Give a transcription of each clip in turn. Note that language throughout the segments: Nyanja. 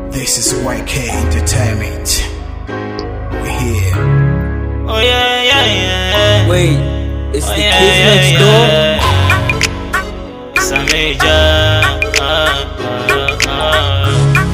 This is YK Entertainment. We here. Oh yeah, yeah, yeah. Wait, it's Oh, the yeah, kids yeah, next yeah. door? It's a major. Uh, uh, uh.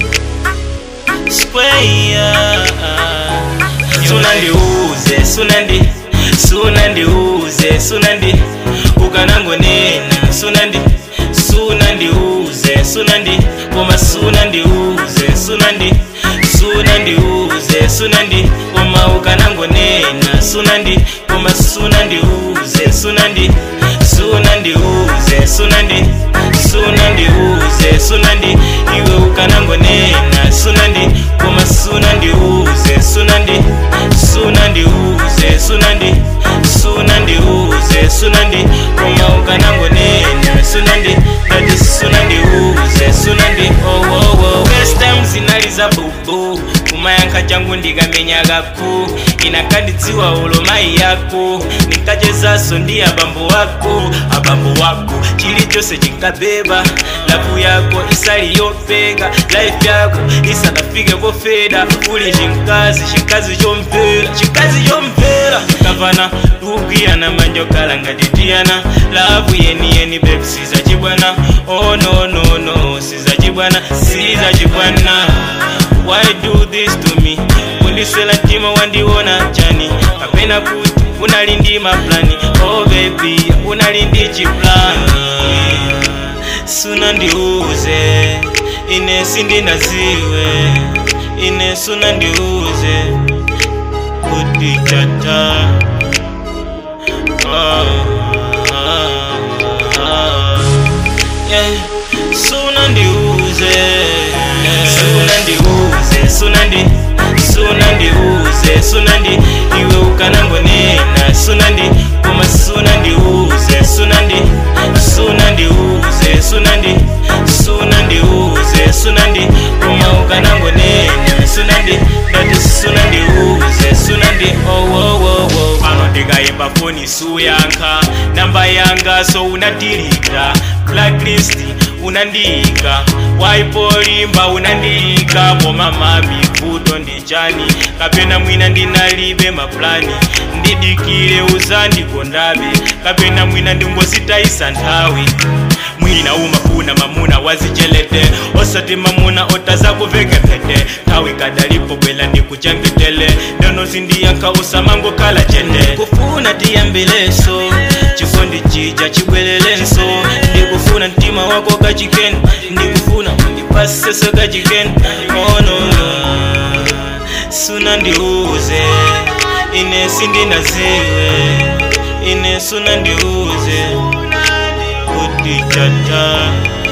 Square. Sunandiuze, sunandi, sunandiuze, sunandi, ukanangonena, sunandi, sunandiuze, sunandi, koma sunandiuze, sunandi, sunandiuze, sunandi, koma ukanangonena, sunandi, koma sunandiuze, sunandi, sunandiuze, sunandi, sunandiuze, sunandi, iwe ukanangonena, sunandi, koma sunandiuze, sunandi, sunandiuze, sunandi, sunandiuze, sunandi, koma ukanangonena, sunandi, dati sunandiuze, sunandi, oh, oh, oh. First time zinaliza bubu kumayankha changu ndikamenyakaku inakandidziwa ulo mayi yako ninkachezaso ndi abambo wako abambo wako chilichonse chinkabeba lavu yako isali yopeka life yako isanafike pofeda uli chinkazi chinkazi chomvera chinkazi chomvera kavana tukuyana manjokala ngati tiyana lavu yeniyeni bebi sizachibwana oh no no no sizachibwana sizachibwana why do this to me kundiswela mtima wandiona chani kapena kuti unali ndi maplani oh baby unali ndi chiplani sunandiuze ine sindinaziwe ine sunandiuze kuti chata ah, ah, ah. yeah. sunandiuze sunandiuze sunandi sunandiuze sunandi iwe ukanangonena sunandi koma sunandiuze sunandi sunandiuze sunandi sunandiuze sunandi koma ukanangonena sunandi ndati sunandiuze sunandi owowowo pano ndikayimba foni suyankha namba yanga so unatilika blacklist unandiyika waipolimba unandiyika koma mami vuto ndi chani kapena mwina ndinalibe maplani ndidikile uzandikondabe kapena mwina ndingositayisa nthawi mwina umafuna mamuna wazichelete osati mamuna otazakuveke phete nthawi kadalipo bwela ndikuchengetele ndono sindiyankha usamangokhala chete kufuna tiyambileso chikondi chija chibwelelenso ndikufuna mtima wako kachikeni ndikufuna undipaseso kachikeni onono sunandiuze ine sindinaziwe ine sunandiuze kuti chata